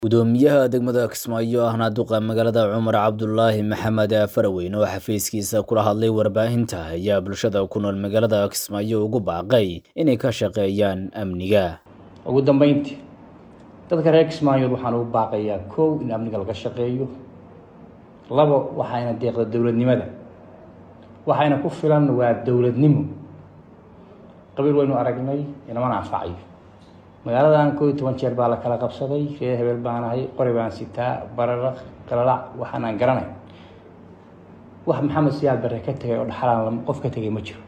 gudoomiyaha degmada kismaayo ahna duqa magaalada cumar cabdulaahi maxamed faraweyn oo xafiiskiisa kula hadlay warbaahinta ayaa bulshada ku nool magaalada kismaayo ugu baaqay inay ka shaqeeyaan amniga ugu dambeyntii dadka reer kismaayood waxaan ugu baaqayaa kow in amniga laga shaqeeyo labo waxayna deeqda dowladnimada waxayna ku filan waa dowladnimo qabiil waynu aragnay inamana anfacayo magaaladan koo iyo toban jeer baa la kala qabsaday reer hebel baan ahay qori baan sitaa bararaq qalalac waxaan aan garanay wax maxamed siyaad bare ka tegay oo dhaxalaan qof ka tegay ma jiro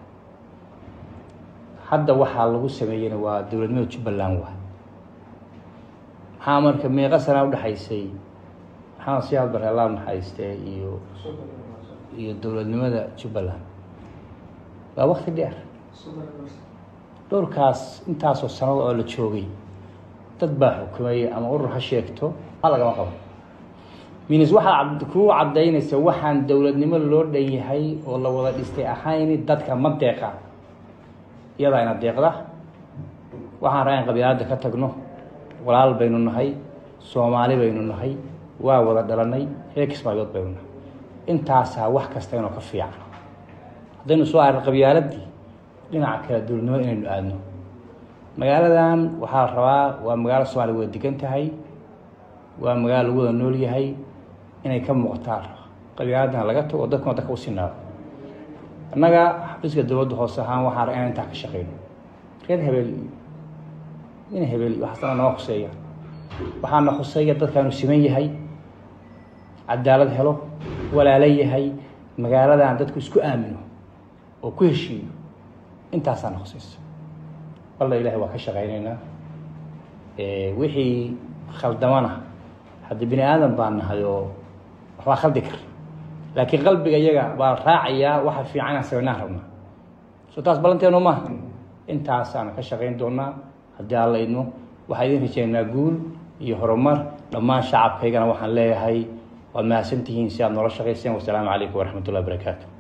hadda waxaa lagu sameeyeyna waa dowladnimada jubbaland waa maxaa marka meeqa sanaa udhexaysay maxamed siyaad bare allah naxariistee iyo iyo dowladnimada jubbaland waa wakti dheer dhowrkaas intaasoo sanado oo la joogay dad baa xukumeeyey ama urur ha sheegto a lagama qabo minis waxaa kuu caddaynaysa waxaan dowladnimo loo dhan yahay oo la wada dhistay ahayni dadka ma deeqa iyadaa ina deeqda waxaan raa in qabiilada ka tagno walaal baynu nahay soomaali baynu nahay waa wada dhalanay reer kismaayood baynu nahay intaasaa wax kasta inoo ka fiican haddaynu soo arrin qabyaaladii dhinaca kale dowladnimada inaynu aadno magaaladan waxaa la rabaa waa magaalo soomaaliya wada degan tahay waa magaalo lagu wada nool yahay inay ka muuqataan qabyaaladana laga tago oo dadkuna dadka u sinaado annaga xafiiska dowladda hoose ahaan waxaan ra inaan intaa ka shaqeyno reer hebel in hebel waxaasna noo khuseeya waxaana khuseeya dadkaanu siman yahay cadaalad helo walaalo yahay magaaladan dadku isku aamino oo ku heshiiyo intaasaana khuseysa walla ilahay waa ka shaqeyneynaa wixii khaldamana hadda bini aadan baan nahay oo waxbaa khaldi kara laakiin qalbiga iyaga baa raacayaa waxa fiican aan sameynaan rabnaa soo taas ballanteenu maaha intaasaana ka shaqeyn doonaa haddii aan la idmo waxaa idin rajeynaa guul iyo horumar dhammaan shacabkaygana waxaan leeyahay waad mahadsantihiin si aad noola shaqayseen wasalaamu calaykum waraxmat ullahi barakaatu